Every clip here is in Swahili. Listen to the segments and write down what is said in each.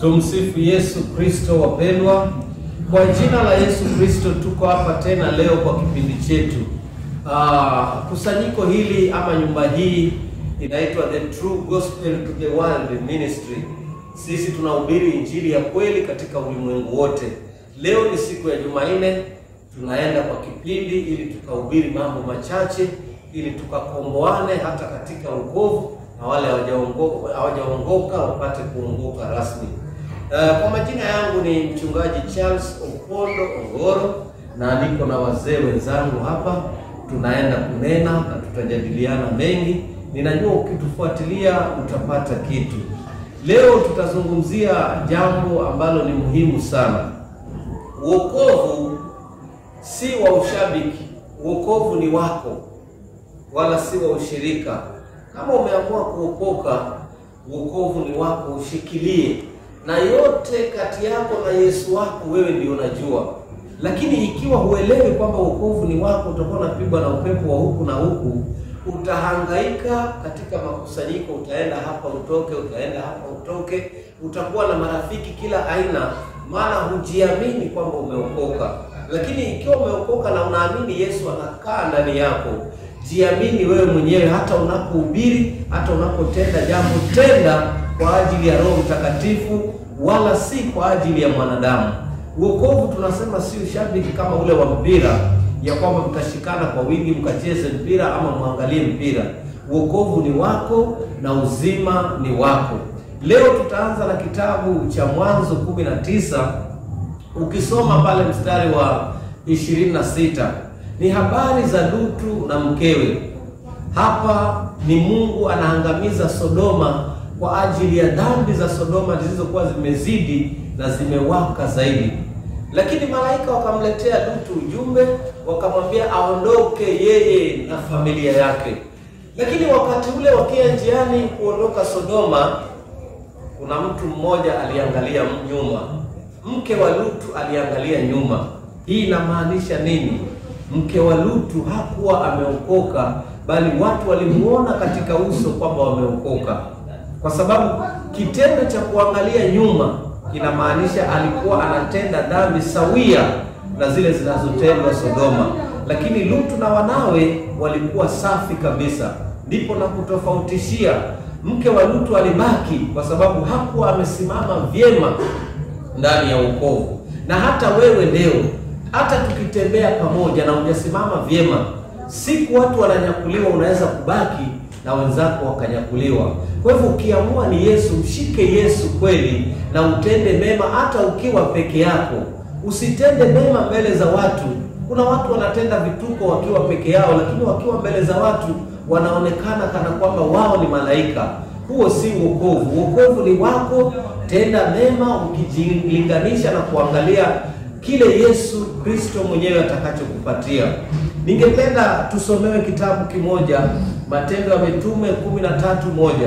Tumsifu Yesu Kristo wapendwa. Kwa jina la Yesu Kristo tuko hapa tena leo kwa kipindi chetu. Ah, kusanyiko hili ama nyumba hii inaitwa The True Gospel to the World Ministry. Sisi tunahubiri injili ya kweli katika ulimwengu wote. Leo ni siku ya Jumanne, tunaenda kwa kipindi ili tukahubiri mambo machache ili tukakomboane hata katika wokovu na wale hawajaongoka hawajaongoka wapate kuongoka rasmi. Uh, kwa majina yangu ni mchungaji Charles Opondo Ongoro na niko na wazee wenzangu hapa, tunaenda kunena na tutajadiliana mengi. Ninajua ukitufuatilia utapata kitu. Leo tutazungumzia jambo ambalo ni muhimu sana. Wokovu si wa ushabiki, wokovu ni wako, wala si wa ushirika. Kama umeamua kuokoka, wokovu ni wako, ushikilie na yote kati yako na Yesu wako wewe ndio unajua. Lakini ikiwa huelewi kwamba wokovu ni wako, utakuwa unapigwa na upepo wa huku na huku, utahangaika katika makusanyiko, utaenda hapa utoke, utaenda hapa utoke, utakuwa na marafiki kila aina, maana hujiamini kwamba umeokoka. Lakini ikiwa umeokoka na unaamini Yesu anakaa ndani yako, jiamini wewe mwenyewe, hata unapohubiri, hata unapotenda jambo, tenda kwa ajili ya Roho Mtakatifu, wala si kwa ajili ya mwanadamu. Wokovu tunasema si ushabiki kama ule wa mpira, ya kwamba mtashikana kwa wingi mkacheze mpira ama mwangalie mpira. Wokovu ni wako na uzima ni wako. Leo tutaanza na kitabu cha Mwanzo kumi na tisa. Ukisoma pale mstari wa ishirini na sita ni habari za Lutu na mkewe. Hapa ni Mungu anaangamiza Sodoma kwa ajili ya dhambi za Sodoma zilizokuwa zimezidi na zimewaka zaidi. Lakini malaika wakamletea Lutu ujumbe, wakamwambia aondoke yeye na familia yake. Lakini wakati ule wakia njiani kuondoka Sodoma, kuna mtu mmoja aliangalia nyuma. Mke wa Lutu aliangalia nyuma. Hii inamaanisha nini? Mke wa Lutu hakuwa ameokoka, bali watu walimuona katika uso kwamba wameokoka kwa sababu kitendo cha kuangalia nyuma kinamaanisha alikuwa anatenda dhambi sawia na zile zinazotendwa Sodoma, lakini Lutu na wanawe walikuwa safi kabisa. Ndipo na kutofautishia, mke wa Lutu alibaki kwa sababu hakuwa amesimama vyema ndani ya wokovu. Na hata wewe leo, hata tukitembea pamoja na hujasimama vyema, siku watu wananyakuliwa, unaweza kubaki na wenzako wakanyakuliwa. Kwa hivyo ukiamua ni Yesu, mshike Yesu kweli na utende mema, hata ukiwa peke yako. Usitende mema mbele za watu. Kuna watu wanatenda vituko wakiwa peke yao, lakini wakiwa mbele za watu wanaonekana kana kwamba wao ni malaika. Huo si wokovu. Wokovu ni wako, tenda mema ukijilinganisha na kuangalia kile Yesu Kristo mwenyewe atakachokupatia. Ningependa tusomewe kitabu kimoja, Matendo ya Mitume kumi na tatu moja.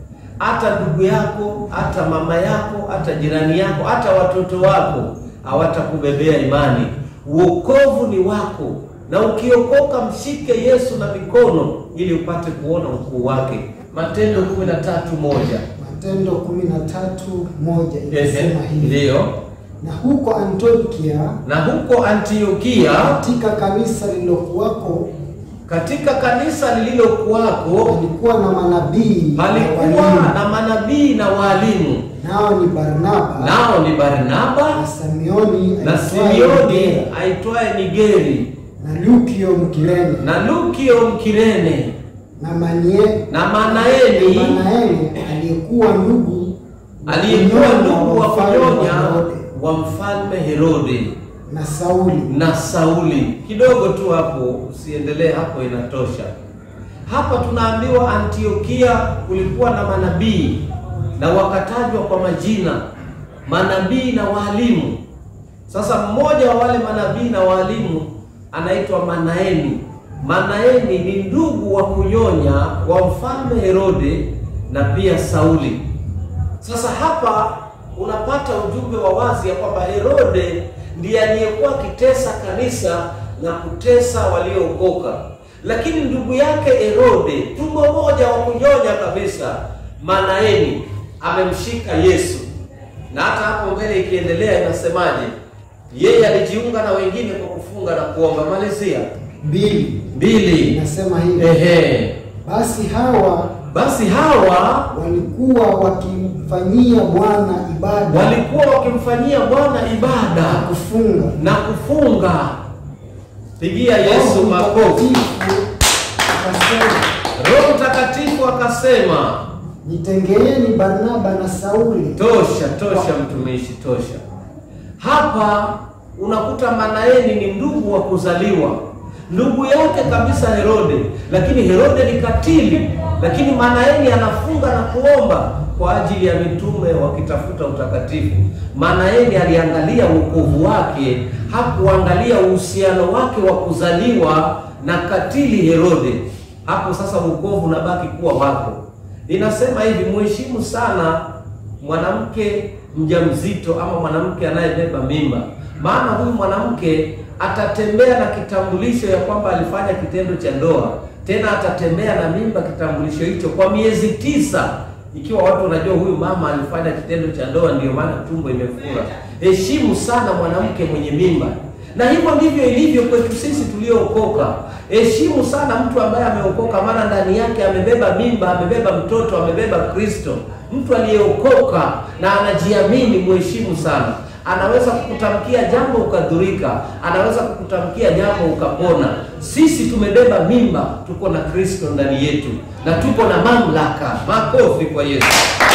Hata ndugu yako, hata mama yako, hata jirani yako, hata watoto wako hawatakubebea imani. Wokovu ni wako, na ukiokoka mshike Yesu na mikono ili upate kuona ukuu wake. Matendo kumi na tatu moja. Matendo kumi na tatu moja inasema hivi: Ndiyo. na huko Antiokia Na huko Antiokia katika kanisa lililokuwako katika kanisa lililokuwako palikuwa na manabii na palikuwa walimu, na manabii na waalimu, nao ni Barnaba nao ni Barnaba na Simioni na aitwaye Simioni Niger, aitwaye Nigeri na Lukio Mkirene na Lukio Mkirene na Manie na Manaeni Manaeli aliyekuwa ndugu wa aliyekuwa kunyonya ndugu wa mfalme wa kunyonya Herode, wa mfalme Herode na Sauli na Sauli. Kidogo tu hapo, usiendelee hapo, inatosha. Hapa tunaambiwa Antiokia kulikuwa na manabii na wakatajwa kwa majina, manabii na waalimu. Sasa mmoja wa wale manabii na waalimu anaitwa Manaeni. Manaeni ni ndugu wa kunyonya wa mfalme Herode na pia Sauli. Sasa hapa unapata ujumbe wa wazi ya kwamba Herode ndiye aliyekuwa akitesa kanisa na kutesa waliookoka, lakini ndugu yake Herode, tumbo moja wa kunyonya kabisa, Manaeni amemshika Yesu na hata hapo mbele ikiendelea inasemaje? Yeye alijiunga na wengine kwa kufunga na kuomba. Malizia mbili mbili. inasema hivi, Ehe, basi hawa basi hawa walikuwa wakimfanyia Bwana ibada walikuwa wakimfanyia Bwana na ibada kufunga. na kufunga. Pigia Yesu Roho makofi. Mtakatifu akasema, Roho Mtakatifu akasema, nitengeeni Barnaba na Sauli tosha tosha, mtumishi, tosha. Hapa unakuta Manaeni ni ndugu wa kuzaliwa, ndugu yake kabisa Herode, lakini Herode ni katili, lakini Manaeni anafunga na kuomba kwa ajili ya mitume wakitafuta utakatifu. Manaeni aliangalia wokovu wake, hakuangalia uhusiano wake wa kuzaliwa na katili Herode. Hapo sasa wokovu unabaki kuwa wako. Inasema hivi, mheshimu sana mwanamke mjamzito ama mwanamke anayebeba mimba, maana huyu mwanamke atatembea na kitambulisho ya kwamba alifanya kitendo cha ndoa, tena atatembea na mimba kitambulisho hicho kwa miezi tisa, ikiwa watu wanajua huyu mama alifanya kitendo cha ndoa, ndiyo maana tumbo imefura. Heshimu sana mwanamke mwenye mimba, na hivyo ndivyo ilivyo kwetu sisi tuliookoka. Heshimu sana mtu ambaye ameokoka, maana ndani yake amebeba mimba, amebeba mtoto, amebeba Kristo. Mtu aliyeokoka na anajiamini, mheshimu sana. Anaweza kukutamkia jambo ukadhurika, anaweza kukutamkia jambo ukapona. Sisi tumebeba mimba, tuko na Kristo ndani yetu na tuko na mamlaka. Makofi kwa Yesu.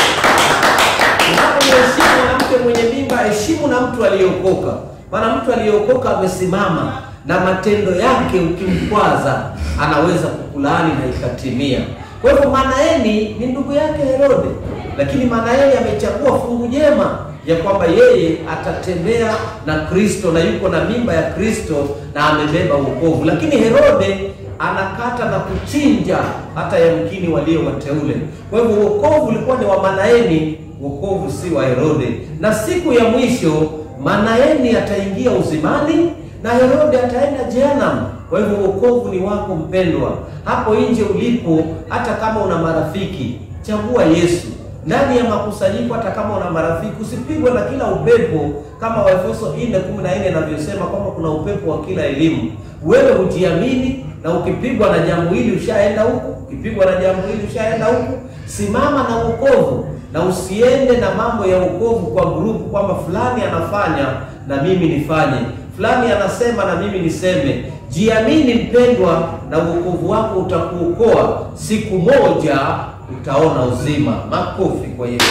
Unapomheshimu mwanamke mwenye mimba, heshimu na mtu aliyeokoka, maana mtu aliyeokoka amesimama na matendo yake, ukimkwaza anaweza kukulaani na ikatimia. Kwa hivyo Manaeni ni ndugu yake Herode, lakini Manaeni amechagua fungu jema ya kwamba yeye atatembea na Kristo na yuko na mimba ya Kristo na amebeba wokovu, lakini Herode anakata na kuchinja hata yamkini walio wateule. Kwa hivyo wokovu ulikuwa ni wa Manaeni, wokovu si wa Herode. Na siku ya mwisho Manaeni ataingia uzimani na Herode ataenda jehanamu. Kwa hivyo wokovu ni wako mpendwa, hapo nje ulipo, hata kama una marafiki, chagua Yesu ndani ya makusanyiko. Hata kama una marafiki, usipigwe na kila upepo, kama Waefeso 4:14 inavyosema kwamba kuna upepo wa kila elimu. Wewe ujiamini, na ukipigwa na jambo hili ushaenda huku, ukipigwa na jambo hili ushaenda huku. Simama na wokovu na usiende na mambo ya wokovu kwa grupu, kwamba fulani anafanya na mimi nifanye, fulani anasema na mimi niseme. Jiamini mpendwa, na wokovu wako utakuokoa. Siku moja utaona uzima. Makofi kwa Yesu.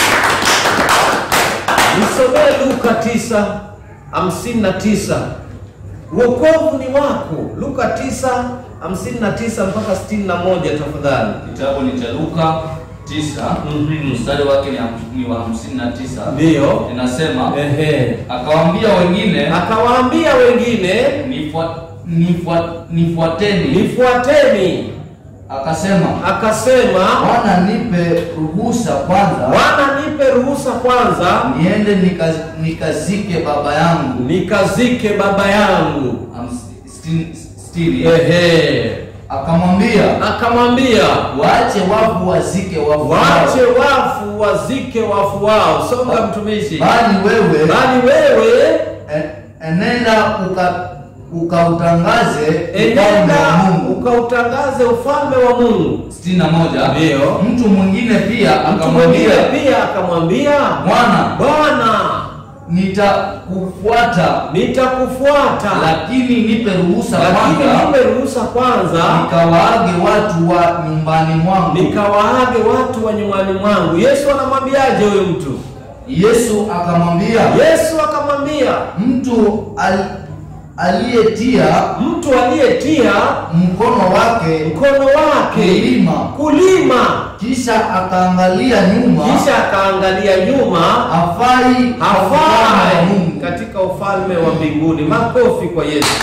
Nisomee Luka 9:59. Wokovu ni wako. Luka 9:59 mpaka 61 tafadhali. Kitabu ni cha Luka 9 Mhm. mstari wake ni ham- ni wa 59. Ndiyo. Inasema Ehe. akawaambia wengine Akawaambia wengine, "Nifua- nifua- nifuateni. nifuateni. Akasema Akasema, Bwana, nipe ruhusa kwanza Bwana, nipe ruhusa kwanza niende nika- nikazike baba yangu. nikazike baba yangu. Hams- sitini- sitini. Ehe. Akamwambia Akamwambia, waache wafu wazike wafu waache wao, wafu wazike wafu wao. Songa mtumishi. bali wewe Bali wewe en- enenda uka ukautangaze ufalme enenda wa Mungu. ukautangaze ufalme wa Mungu. sitini na moja. Ndiyo. Mtu mwingine pia Mtu mwingine akamwambia pia akamwambia, Bwana, Bwana, nitakufuata nitakufuata lakini nipe ruhusa lakini kwanza nipe ruhusa kwanza nikawaage watu wa nyumbani mwangu. nikawaage watu wa nyumbani mwangu. Yesu anamwambiaje huyu mtu? Yesu akamwambia Yesu akamwambia mtu al, aliyetia mtu aliyetia mkono wake mkono wake kulima kulima, kisha akaangalia nyuma kisha akaangalia nyuma, hafai kwa ufalme wa hafai Mungu. katika ufalme wa mbinguni. Makofi kwa Yesu.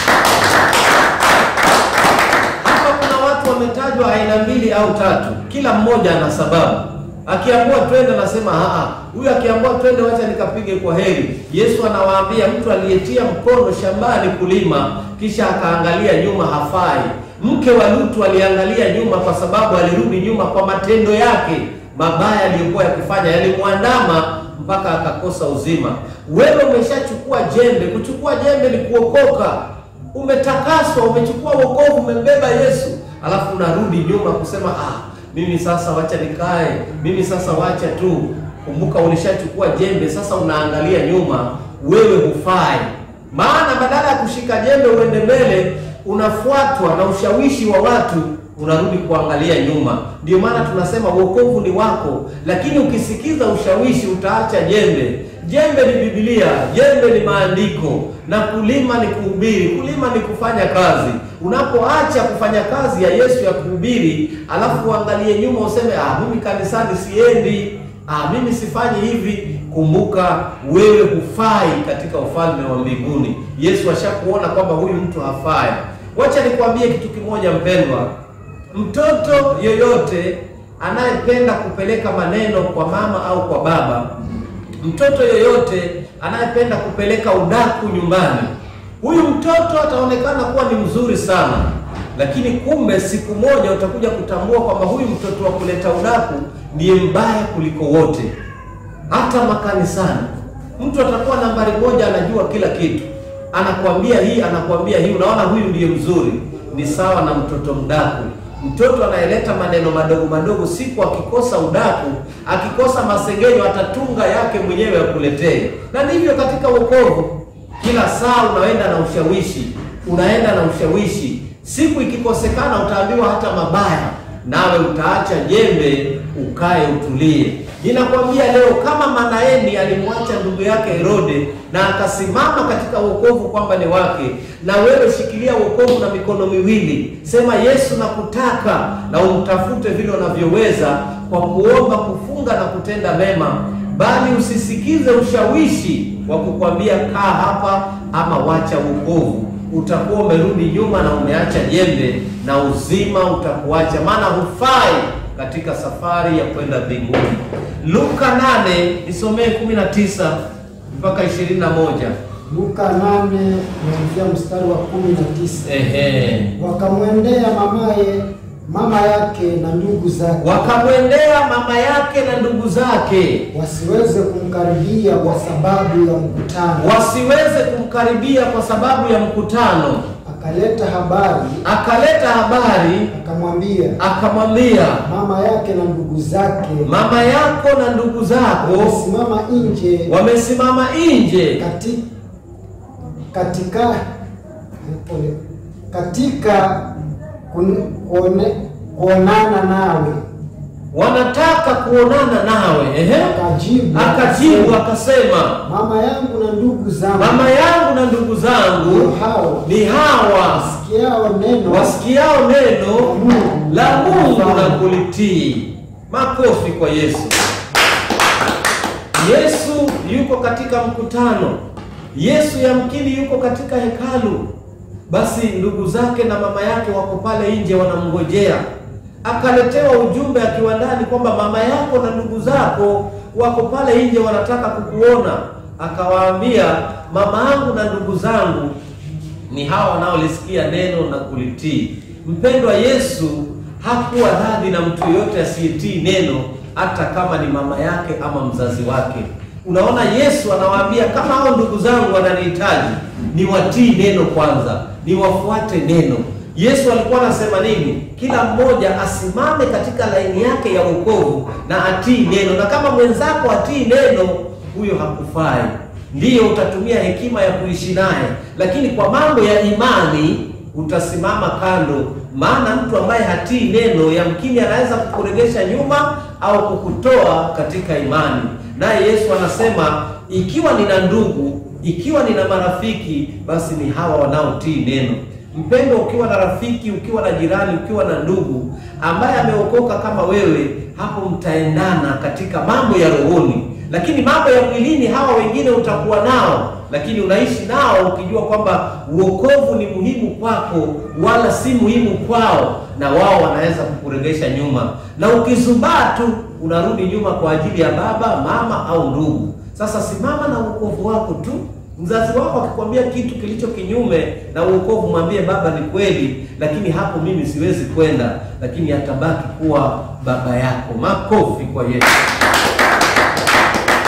Hapa kuna watu wametajwa aina mbili au tatu, kila mmoja ana sababu. Akiambiwa twende, anasema aa, huyu akiambiwa twende, wacha nikapige kwa heri. Yesu anawaambia mtu aliyetia mkono shambani kulima, kisha akaangalia nyuma, hafai. Mke wa Lutu aliangalia nyuma, kwa sababu alirudi nyuma kwa matendo yake mabaya aliyokuwa yakifanya, yalimwandama mpaka akakosa uzima. Wewe umeshachukua jembe. Kuchukua jembe ni kuokoka, umetakaswa, umechukua wokovu, umembeba Yesu, alafu unarudi nyuma kusema ah, mimi sasa wacha nikae, mimi sasa wacha tu. Kumbuka ulishachukua jembe, sasa unaangalia nyuma, wewe hufai. Maana badala ya kushika jembe uende mbele, unafuatwa na ushawishi wa watu, unarudi kuangalia nyuma. Ndio maana tunasema wokovu ni wako, lakini ukisikiza ushawishi utaacha jembe. Jembe ni Biblia, jembe ni maandiko, na kulima ni kuhubiri. Kulima ni kufanya kazi. Unapoacha kufanya kazi ya Yesu ya kuhubiri, alafu uangalie nyuma useme ah, mimi kanisani siendi, ah, mimi sifanyi hivi, kumbuka wewe hufai katika ufalme wa mbinguni. Yesu ashakuona kwamba huyu mtu hafai. Wacha nikwambie kitu kimoja mpendwa, mtoto yoyote anayependa kupeleka maneno kwa mama au kwa baba, mtoto yoyote anayependa kupeleka udaku nyumbani, huyu mtoto ataonekana kuwa ni mzuri sana, lakini kumbe siku moja utakuja kutambua kwamba huyu mtoto wa kuleta udaku ndiye mbaya kuliko wote. Hata makanisani mtu atakuwa nambari moja, anajua kila kitu, anakuambia hii, anakuambia hii, unaona huyu ndiye mzuri. Ni sawa na mtoto mdaku. Mtoto anayeleta maneno madogo madogo, siku akikosa udaku, akikosa masengenyo, atatunga yake mwenyewe akuletee. Na ndivyo katika wokovu, kila saa unaenda na ushawishi, unaenda na ushawishi. Siku ikikosekana, utaambiwa hata mabaya, nawe utaacha jembe, ukae utulie. Ninakwambia leo, kama Manaeni alimwacha ndugu yake Herode na akasimama katika wokovu kwamba ni wake, na wewe shikilia wokovu na mikono miwili, sema Yesu nakutaka, na umtafute vile unavyoweza kwa kuomba, kufunga na kutenda mema, bali usisikize ushawishi wa kukwambia kaa hapa ama wacha wokovu. Utakuwa umerudi nyuma na umeacha jembe, na uzima utakuacha, maana hufai katika safari ya kwenda mbinguni. Luka 8 nisomee 19 mpaka 21. Luka 8 kuanzia mstari wa 19. Ehe. Wakamwendea mamaye mama yake na ndugu zake Wakamwendea mama yake na ndugu zake wasiweze kumkaribia kwa sababu ya mkutano. wasiweze kumkaribia kwa sababu ya mkutano. Akaleta habari Akaleta habari akamwambia akamwambia, mama yake na ndugu zake mama yako na ndugu zako wamesimama nje wamesimama nje kati, katika pole, katika kun- kuone, kuonana nawe. wanataka kuonana nawe. Ehe. Akajibu Akajibu akasema, akasema, mama yangu na ndugu zangu mama yangu na ndugu ndio zangu hao ni hawa sikiao neno wasikiao neno Mungu la Mungu na Mfano. kulitii. Makofi kwa Yesu. Yesu yuko katika mkutano. Yesu yamkini yuko katika hekalu. Basi ndugu zake na mama yake wako pale nje wanamngojea. Akaletewa ujumbe akiwa ndani kwamba mama yako na ndugu zako wako pale nje wanataka kukuona. Akawaambia, mama yangu na ndugu zangu ni hawa wanaolisikia neno na kulitii. Mpendwa, Yesu hakuwa radhi na mtu yoyote asiyetii neno, hata kama ni mama yake ama mzazi wake. Unaona, Yesu anawaambia kama hao ndugu zangu wananihitaji, niwatii neno kwanza, niwafuate neno. Yesu alikuwa anasema nini? Kila mmoja asimame katika laini yake ya wokovu na atii neno, na kama mwenzako atii neno, huyo hakufai. Ndiyo utatumia hekima ya kuishi naye, lakini kwa mambo ya imani utasimama kando, maana mtu ambaye hatii neno yamkini anaweza kukuregesha nyuma au kukutoa katika imani. Naye Yesu anasema ikiwa nina ndugu, ikiwa nina marafiki, basi ni hawa wanaotii neno. Mpendo, ukiwa na rafiki, ukiwa na jirani, ukiwa na ndugu ambaye ameokoka kama wewe, hapo mtaendana katika mambo ya rohoni lakini mambo ya mwilini hawa wengine utakuwa nao, lakini unaishi nao ukijua kwamba uokovu ni muhimu kwako, wala si muhimu kwao, na wao wanaweza kukuregesha nyuma, na ukizubaa tu unarudi nyuma kwa ajili ya baba, mama au ndugu. Sasa simama na uokovu wako tu. Mzazi wako akikwambia kitu kilicho kinyume na uokovu, mwambie baba, ni kweli, lakini hapo mimi siwezi kwenda, lakini atabaki kuwa baba yako. Makofi kwa Yesu.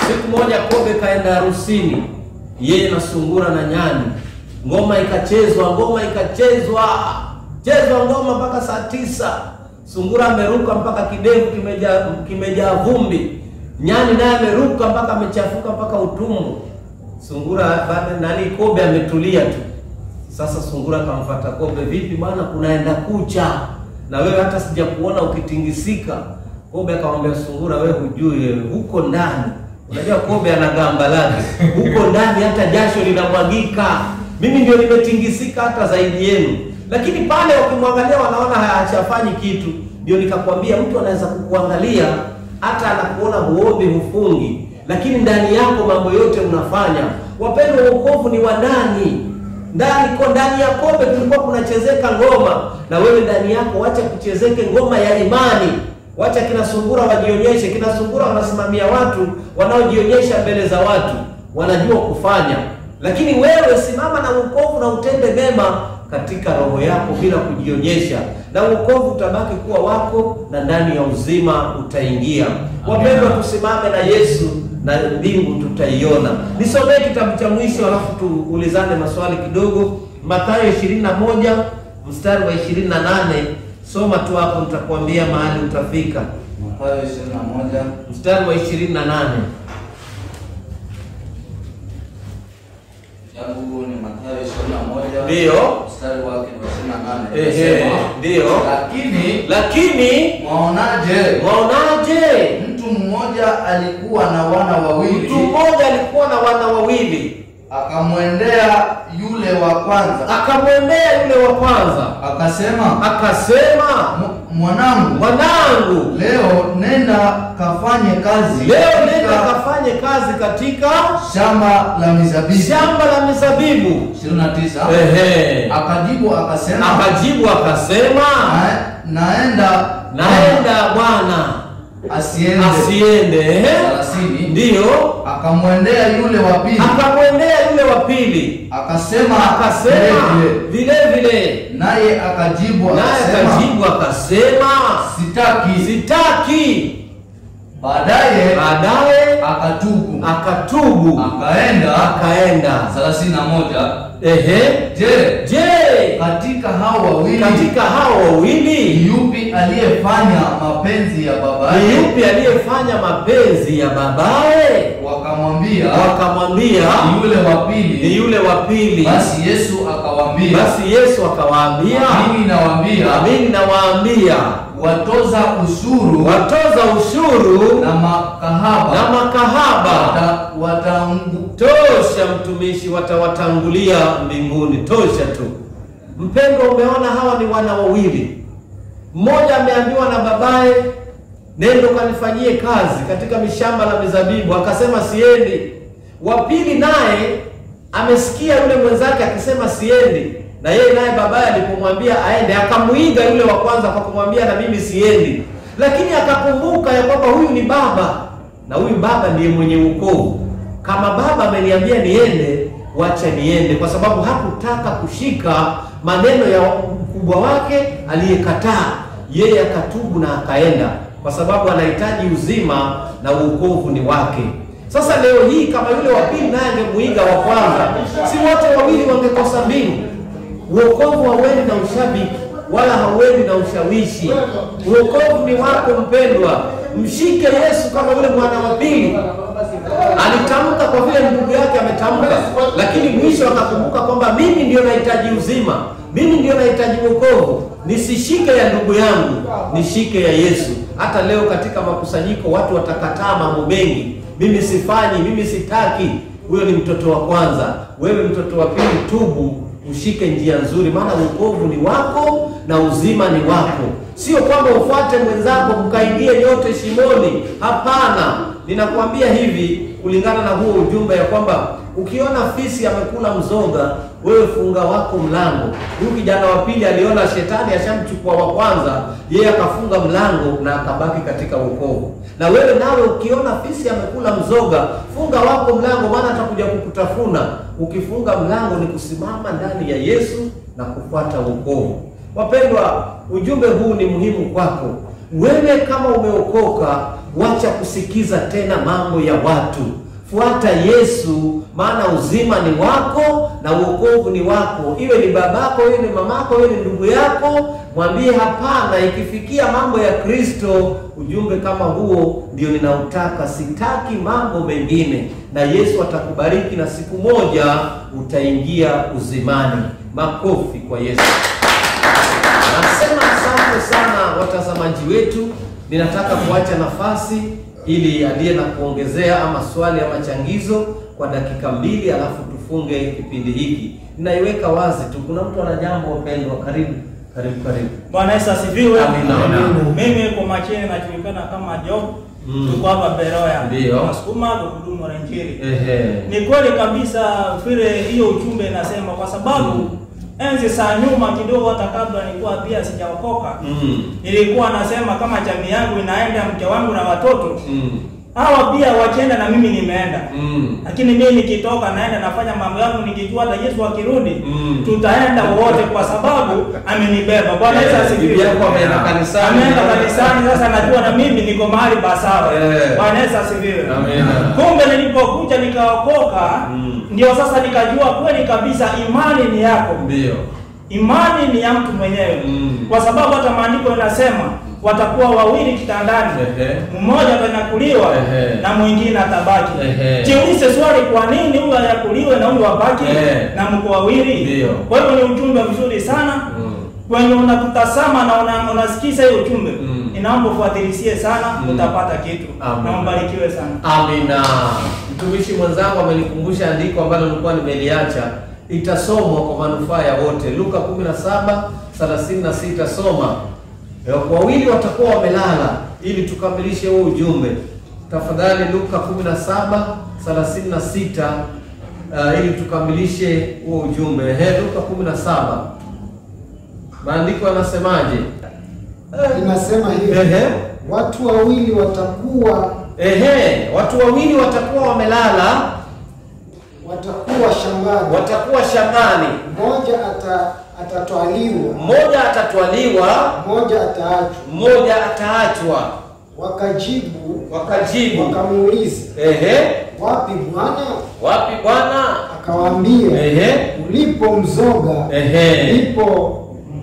Siku moja Kobe kaenda harusini, yeye na sungura na nyani, ngoma ikachezwa, ngoma ikachezwa, chezwa ngoma mpaka saa tisa. Sungura ameruka mpaka kidevu kimejaa kimejaa vumbi, nyani naye ameruka mpaka amechafuka mpaka utumbo. Sungura baada nani, Kobe ametulia tu. Sasa sungura kamfuata Kobe, vipi bwana, kunaenda kucha na wewe hata sijakuona ukitingisika. Kobe akamwambia sungura, wewe hujui wewe, huko ndani unajua Kobe ana gamba lake, huko ndani hata jasho linamwagika. Mimi ndio nimetingisika hata zaidi yenu, lakini pale wakimwangalia wanaona hachafanyi kitu. Ndio nikakwambia mtu anaweza kukuangalia hata anakuona huombi, hufungi, lakini ndani yako mambo yote unafanya. Wapendwa, wokovu ni wa ndani ndani ko ndani ya Kobe kulikuwa kunachezeka ngoma, na wewe ndani yako wacha kuchezeke ngoma ya imani. Wacha kina sungura wajionyeshe. Kina sungura wanasimamia watu wanaojionyesha mbele za watu, wanajua kufanya, lakini wewe simama na wokovu na utende mema katika roho yako bila kujionyesha, na wokovu utabaki kuwa wako, na ndani ya uzima utaingia. Wapendwa, tusimame na Yesu na mbingu tutaiona. Nisomee kitabu cha mwisho, alafu tuulizane maswali kidogo. Mathayo 21 mstari wa 28. Soma tu hapo, nitakwambia mahali utafika. Mathayo 21 Mstari wa 28. Kitabu ni Mathayo 21 Ndiyo. mstari wake ni wa 28. Ehe, Inasema, ndiyo. Lakini Lakini mwaonaje, waonaje? mtu mmoja alikuwa na wana Mtu wawili, mmoja alikuwa na wana wawili, akamwendea yule wa kwanza, akamwendea yule wa kwanza, akasema, akasema, "M- mwanangu, mwanangu, leo nenda kafanye kazi leo katika nenda kafanye kazi katika shamba la mizabibu. shamba la mizabibu. 29 Ehe. Akajibu akasema, Akajibu akasema, "Na- naenda naenda bwana, asiende asiende. Ehe. 30 Ndiyo, akamwendea yule wa pili akamwendea yule wa pili, akasema akasema vile vile vile, naye akajibu naye akasema akajibu akasema, sitaki. sitaki. Baadaye Baadaye akatubu akatubu, akaenda. akaenda. 31 Ehe, Je, je, katika hao wawili katika hao ni wawili yupi aliyefanya mapenzi ya ni babaye? yupi aliyefanya mapenzi ya babaye? Wakamwambia Wakamwambia ni yule wa ni pili. yule wa pili. Basi Yesu akawaambia, Basi Yesu akawaambia, mimi nawaambia mimi nawaambia watoza ushuru watoza ushuru na makahaba na makahaba wata- wataangu- tosha, mtumishi, watawatangulia mbinguni. Tosha tu. Mpendwa, umeona hawa ni wana wawili. Mmoja ameambiwa na babaye, nendo kanifanyie kazi katika mishamba la mizabibu, akasema siendi. Wa pili naye amesikia yule mwenzake akisema siendi, na yeye naye babaye alipomwambia aende, akamuiga yule wa kwanza kwa kumwambia na mimi siendi, lakini akakumbuka ya kwamba huyu ni baba na huyu baba ndiye mwenye wokovu. Kama baba ameniambia niende, wacha niende, kwa sababu hakutaka kushika maneno ya mkubwa wake aliyekataa. Yeye akatubu na akaenda, kwa sababu anahitaji uzima na wokovu ni wake. Sasa leo hii kama yule wa pili naye angemuiga wa kwanza, si wote wawili wangekosa mbingu? Uokovu hauendi na ushabiki wala hauendi na ushawishi. Uokovu ni wako mpendwa. Mshike Yesu kama yule mwana wa pili alitamka, kwa vile ndugu yake ametamka, lakini mwisho akakumbuka kwamba mimi ndio nahitaji uzima, mimi ndio nahitaji wokovu. Nisishike ya ndugu yangu, nishike ya Yesu. Hata leo katika makusanyiko watu watakataa mambo mengi, mimi sifanyi, mimi sitaki. Huyo ni mtoto wa kwanza. Wewe mtoto wa pili, tubu ushike njia nzuri, maana wokovu ni wako na uzima ni wako. Sio kwamba ufuate mwenzako mkaingie nyote shimoni. Hapana, ninakwambia hivi kulingana na huo ujumbe ya kwamba ukiona fisi amekula mzoga, wewe funga wako mlango. Huyu kijana wa pili aliona shetani ashamchukua wa kwanza, yeye akafunga mlango na akabaki katika wokovu. Na wewe nawe ukiona fisi amekula mzoga, funga wako mlango, maana atakuja kukutafuna. Ukifunga mlango ni kusimama ndani ya Yesu na kufuata wokovu. Wapendwa, ujumbe huu ni muhimu kwako wewe. Kama umeokoka, wacha kusikiza tena mambo ya watu. fuata Yesu, maana uzima ni wako na uokovu ni wako. Iwe ni babako, iwe ni mamako, iwe ni ndugu yako, mwambie hapana. Ikifikia mambo ya Kristo, ujumbe kama huo ndio ninautaka, sitaki mambo mengine, na Yesu atakubariki na siku moja utaingia uzimani. Makofi kwa Yesu. Nasema asante sana watazamaji wetu. Ninataka kuacha nafasi ili aliye na kuongezea ama swali ama changizo kwa dakika mbili, alafu tufunge kipindi hiki. Ninaiweka wazi tu, kuna mtu ana jambo wapendwa. Karibu, karibu, karibu. Bwana Yesu asifiwe. Amina. Amina. Mimi kwa majina najulikana kama Job. Mm. Tuko hapa Beroya. Ndio. Nasukuma kuhudumu la Injili. Ehe. Ni kweli kabisa vile hiyo ujumbe inasema kwa sababu Mm. enzi za nyuma kidogo hata kabla nilikuwa pia sijaokoka. Mm. Nilikuwa nasema kama jamii yangu inaenda mke wangu na watoto. Mm. Hawa pia wakienda na mimi nimeenda. Mm. Lakini mimi nikitoka naenda nafanya mambo yangu nikijua hata Yesu akirudi Mm. tutaenda wote kwa sababu amenibeba. Bwana Yesu Eh, asifiwe. bibi yako ameenda kanisani. Ameenda kanisani sasa najua na mimi niko mahali pasawa. Eh. Bwana Yesu asifiwe. Amina. Kumbe nilipokuja nikaokoka Mm. ndio sasa nikajua kweli kabisa imani ni yako. Ndio. Imani ni ya mtu mwenyewe. Mm. Kwa sababu hata maandiko yanasema watakuwa wawili kitandani. Ehe. Mmoja atanyakuliwa Ehe. na mwingine atabaki. Ehe. Jiulize swali, kwa nini huyu anyakuliwe na huyu abaki Ehe. na mko wawili? Ndio. Kwa hivyo ni ujumbe mzuri sana Mm. kwenye unakutazama na una, unasikiza hiyo ujumbe Mm. inaomba ufuatilisie sana Mm. utapata kitu Amen. na mbarikiwe sana. Amina. Mtumishi mwenzangu amenikumbusha andiko ambalo nilikuwa nimeliacha, itasomwa kwa manufaa ya wote. Luka 17 36, soma. Eh, Wawili watakuwa wamelala, ili tukamilishe huo ujumbe. Tafadhali, Luka 17 36, uh, ili tukamilishe huo ujumbe. Ehe, Luka 17 maandiko yanasemaje? Inasema hivi, Ehe. watu wawili watakuwa Ehe, watu wawili watakuwa wamelala, watakuwa shambani, watakuwa shambani, mmoja ata, atatwaliwa, mmoja atatwaliwa, mmoja ataachwa. mmoja ataachwa. Wakajibu Wakajibu, wakamuuliza, ehe, wapi Bwana? wapi Bwana? Akawaambia, Ehe, ulipo mzoga ehe, ndipo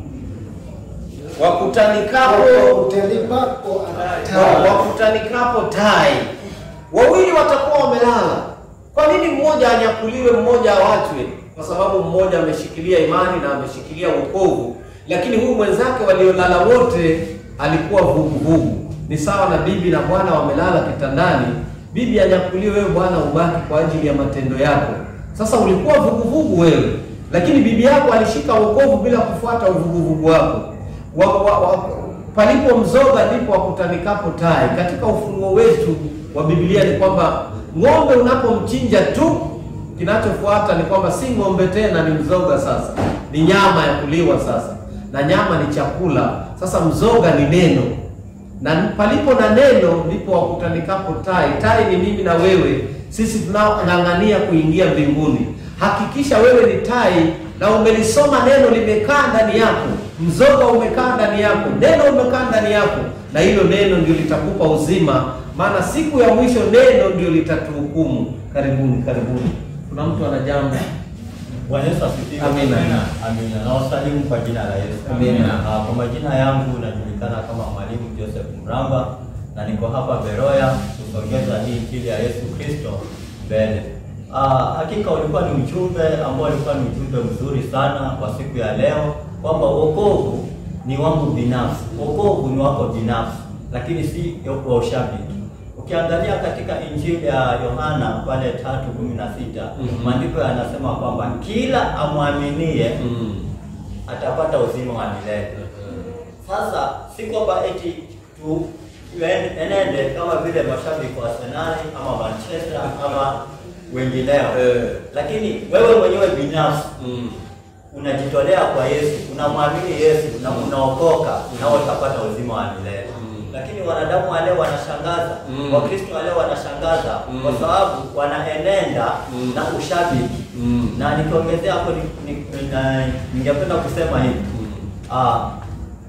wakutanikapo utelipako wa- ataa. wakutanikapo tai. Wawili watakuwa wamelala. Kwa nini mmoja anyakuliwe, mmoja awachwe? Kwa sababu mmoja ameshikilia imani na ameshikilia wokovu, lakini huyu mwenzake waliolala wote alikuwa vuguvugu. Ni sawa na bibi na bwana wamelala kitandani, bibi anyakuliwe, wewe bwana ubaki kwa ajili ya matendo yako. Sasa ulikuwa vuguvugu wewe, lakini bibi yako alishika wokovu bila kufuata uvuguvugu wako wa, wa, wa, palipo mzoga ndipo wakutanikapo tai. Katika ufunuo wetu wa Biblia ni kwamba ng'ombe unapomchinja tu, kinachofuata ni kwamba si ng'ombe tena, ni mzoga. Sasa ni nyama ya kuliwa sasa, na nyama ni chakula. Sasa mzoga ni neno, na palipo na neno ndipo wakutanikapo tai. Tai ni mimi na wewe, sisi tunaong'ang'ania kuingia mbinguni. Hakikisha wewe ni tai na umelisoma neno, limekaa ndani yako, mzoga umekaa ndani yako, neno umekaa ndani yako, na hilo neno ndio litakupa uzima, maana siku ya mwisho neno ndio litatuhukumu. Karibuni, karibuni. Kuna mtu ana jambo? Bwana Yesu asifiwe. Amina. Amina. Na wasalimu kwa jina la Yesu. Amina. Ah, Kwa majina yangu najulikana kama Mwalimu Joseph Mramba na niko hapa Beroya kusogeza hii injili ya Yesu Kristo mbele. Ah, hakika ulikuwa ni ujumbe ambao ulikuwa ni ujumbe mzuri sana kwa siku ya leo kwamba wokovu ni wangu binafsi. Wokovu ni wako binafsi, lakini si wa ushabiki. Ukiangalia katika Injili ya Yohana pale tatu kumi na sita Mhm. maandiko yanasema kwamba kila amwaminie Mm. atapata uzima wa milele. Sasa si kwamba eti tu tuen- enende kama vile mashabiki wa Arsenal ama Manchester ama wengineo, Eh. lakini wewe mwenyewe binafsi Mm. unajitolea kwa Yesu, unamwamini Yesu na unaokoka, nao utapata uzima wa milele. Mm. Lakini wanadamu wale wanashangaza, Mm. Wakristo wale wanashangaza Mm. kwa sababu wanaenenda Mm. na ushabiki Mm. na nikiongezea hapo ni- ni- na- ningependa kusema hivi Mm. ah,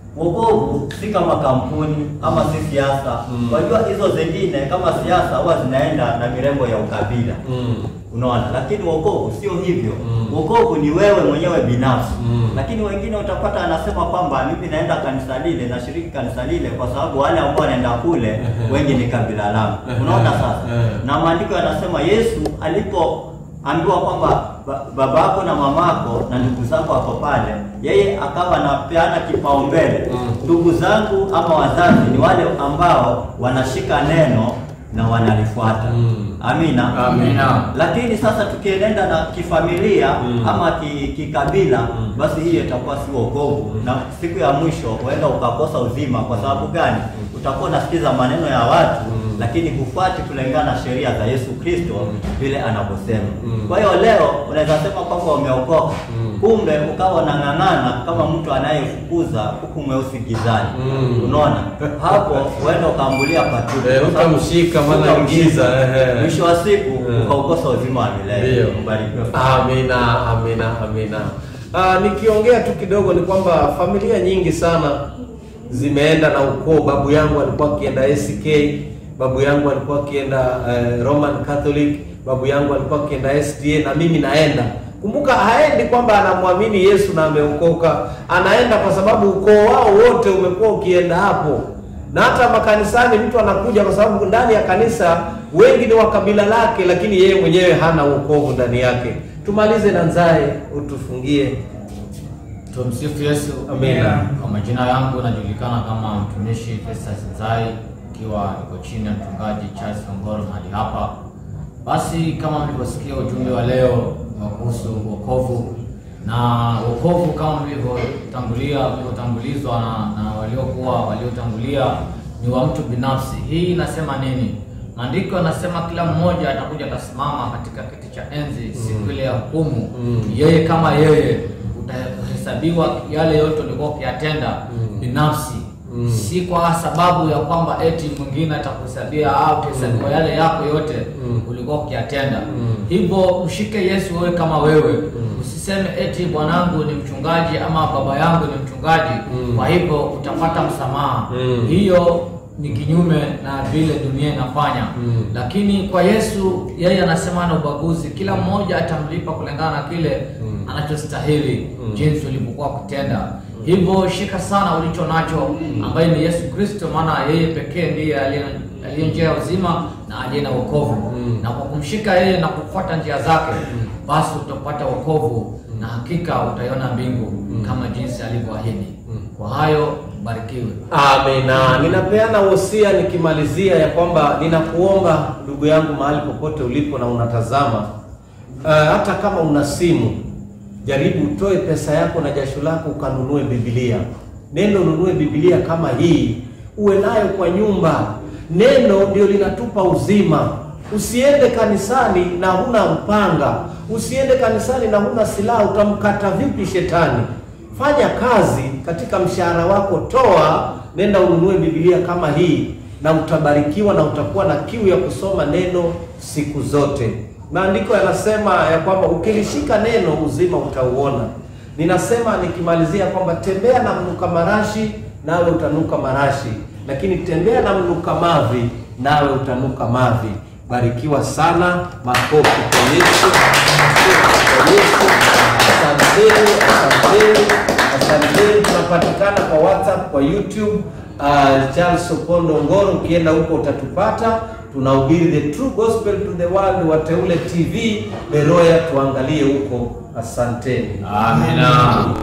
wokovu si kama kampuni ama si siasa. Mm. Wajua hizo zingine kama siasa huwa zinaenda na mirembo ya ukabila Mm. Unaona, lakini wokovu sio hivyo. Mm. Wokovu ni wewe mwenyewe binafsi. Mm. Lakini wengine utapata anasema kwamba mimi naenda kanisa lile, nashiriki kanisa lile kwa sababu wale ambao wanaenda kule wengi ni kabila langu. Unaona sasa? Eh. Na maandiko yanasema Yesu alipoambiwa kwamba ba- babako na mamako na ndugu zako wako pale, yeye akawa anapeana kipaumbele. Mm. Ndugu zangu ama wazazi ni wale ambao wanashika neno na wanalifuata. Mm. Amina. Amina. Lakini sasa tukienenda na kifamilia Mm. ama ki- kikabila Mm. basi hiyo itakuwa si wokovu, na siku ya mwisho huenda ukakosa uzima. Kwa sababu gani? Utakuwa unasikiza maneno ya watu Mm. lakini hufuati kulingana na sheria za Yesu Kristo vile anavyosema. Mm. Kwa hiyo leo unaweza sema kwamba umeokoka, Mm. kumbe ukawa unang'ang'ana kama mtu anayefukuza huku mweusi gizani. Mm. Unaona, hapo huenda ukaambulia patupu. Eh, ukamshika maana Ukamshika. giza, ehe. mwisho wa siku Eh. ukaukosa uzima wa milele. Ndio. Mbarikiwe. Amina, amina, amina. Ah, nikiongea tu kidogo ni kwamba familia nyingi sana zimeenda na ukoo. Babu yangu alikuwa akienda ACK, babu yangu alikuwa akienda eh, Roman Catholic, babu yangu alikuwa akienda SDA na mimi naenda. Kumbuka haendi kwamba anamwamini Yesu na ameokoka, anaenda kwa sababu ukoo wao wote umekuwa ukienda hapo na hata makanisani mtu anakuja kwa sababu ndani ya kanisa wengi ni wa kabila lake, lakini yeye mwenyewe hana wokovu ndani yake. Tumalize na Nzae, utufungie. Tumsifu Yesu. Amina. Kwa majina yangu najulikana kama mtumishi Festus Nzai, ikiwa niko chini ya mchungaji Charles Ongoro mahali hapa. Basi kama mlivyosikia ujumbe wa leo ni wa kuhusu wokovu, na wokovu kama mlivyotangulia mlivyotangulizwa na, na waliokuwa waliotangulia ni wa mtu binafsi. Hii inasema nini? Maandiko yanasema kila mmoja atakuja atasimama katika kiti cha enzi siku ile ya hukumu, Mm. yeye kama yeye utahesabiwa yale yote ulikuwa ukiyatenda Mm. binafsi Mm. si kwa sababu ya kwamba eti mwingine atakuhesabia au utahesabiwa yale yako yote Mm. ulikuwa ukiyatenda Mm. hivyo mshike Yesu wewe kama wewe usiseme eti bwanangu ni mchungaji ama baba yangu ni mchungaji Mm. kwa hivyo utapata msamaha Mm. hiyo ni kinyume na vile dunia inafanya Mm. lakini kwa Yesu yeye anasema na ubaguzi kila mmoja atamlipa kulingana na kile Mm. anachostahili Mm. jinsi ulivyokuwa kutenda hivyo shika sana ulicho nacho ambaye ni Yesu Kristo maana yeye pekee ndiye aliye aliye njia ya uzima na aliye na wokovu Mm. na kwa kumshika yeye na kufuata njia zake basi utapata wokovu na hakika utaiona mbingu kama jinsi alivyoahidi kwa hayo barikiwe Amina. Ninapeana wosia nikimalizia ya kwamba ninakuomba ndugu yangu, mahali popote ulipo na unatazama, uh, hata kama una simu, jaribu utoe pesa yako na jasho lako ukanunue Biblia. Neno nunue Biblia kama hii, uwe nayo kwa nyumba. Neno ndio linatupa uzima. Usiende kanisani na huna upanga, usiende kanisani na huna silaha. Utamkata vipi shetani? Fanya kazi katika mshahara wako, toa, nenda ununue Biblia kama hii, na utabarikiwa na utakuwa na kiu ya kusoma neno siku zote. Maandiko yanasema ya kwamba ukilishika neno uzima utauona. Ninasema nikimalizia kwamba tembea na mnuka marashi, nawe utanuka marashi, lakini tembea na mnuka mavi, nawe utanuka mavi. Barikiwa sana. Makofi kwa Yesu, makofi kwa Yesu. Asanteni, asanteni, asanteni. Tunapatikana kwa WhatsApp, kwa YouTube uh, Charles Opondo Ngoro. Ukienda huko utatupata. Tunahubiri the true gospel to the world. Wateule TV Beroya, tuangalie huko. Asanteni. amina